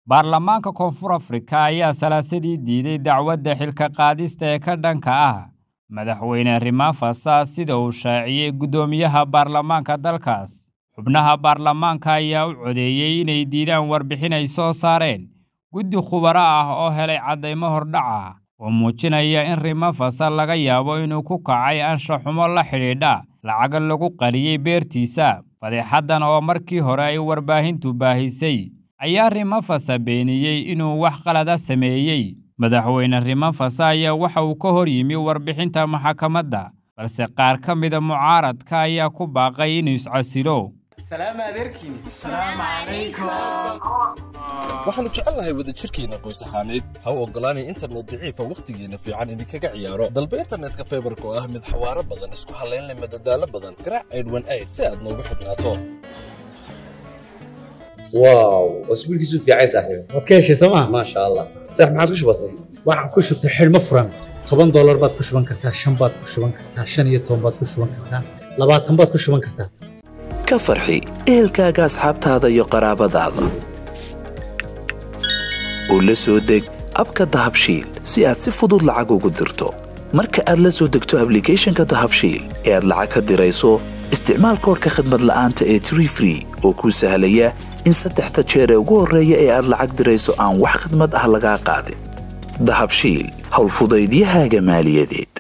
baarlamaanka koonfur afrika ayaa salaasadii diiday dacwadda xilka qaadista ee ka dhanka ah madaxweyne rimafasa sida uu shaaciyey guddoomiyaha baarlamaanka dalkaas xubnaha baarlamaanka ayaa u codeeyey inay diidaan warbixin ay soo saareen guddi khubaro ah oo helay caddaymo hordhac ah oo muujinaya in rimafasa laga yaabo inuu ku kacay anshaxumo la xidhiidha lacaga lagu qariyey beertiisa fadeexaddan oo markii hore ay warbaahintu baahisay ayaa rimafasa beeniyey inuu wax qalada sameeyey madaxweyne rimafasa ayaa waxa uu ka hor yimi warbixinta maxakamadda balse qaar ka mida mucaaradka ayaa ku baaqay inuu iscasilo waxaannu jecelnahay wadajirkeenna qoys ahaaneed ha u oggolaanay internet daciifa wakhtigeenna fiican idinkaga ciyaaro dalba internetka faybarka oo ah mid xawaaro badan isku hallayn leh madadaalo badan garaac aydhwan ayd si aad noogu xidhnaato واو اسبوع كيسو في عايز صاحبي waad ka heshay sooma ما شاء الله صح ما عادش بسيط waxaan ku shubtay xidhmo furan toban doolar baad ku shuban kartaa shan baad ku shuban kartaa shan iyo toban baad ku shuban kartaa labaatan baad ku shuban kartaa ka farxi ehelkaaga asxaabtaada iyo qaraabadaada u la soo deg abka dahabshiil si aad si fudud lacag ugu dirto marka aad la soo degto ablicathonka dahabshiil ee aad lacag ka dirayso isticmaal koorka khadmad la'aanta ee tree free oo kuu sahlaya in saddexda jeer ee ugu horreeya ee aad lacag dirayso aan wax khidmad ah lagaa qaadin dahabshiil howlfudaydiyahaaga maaliyadeed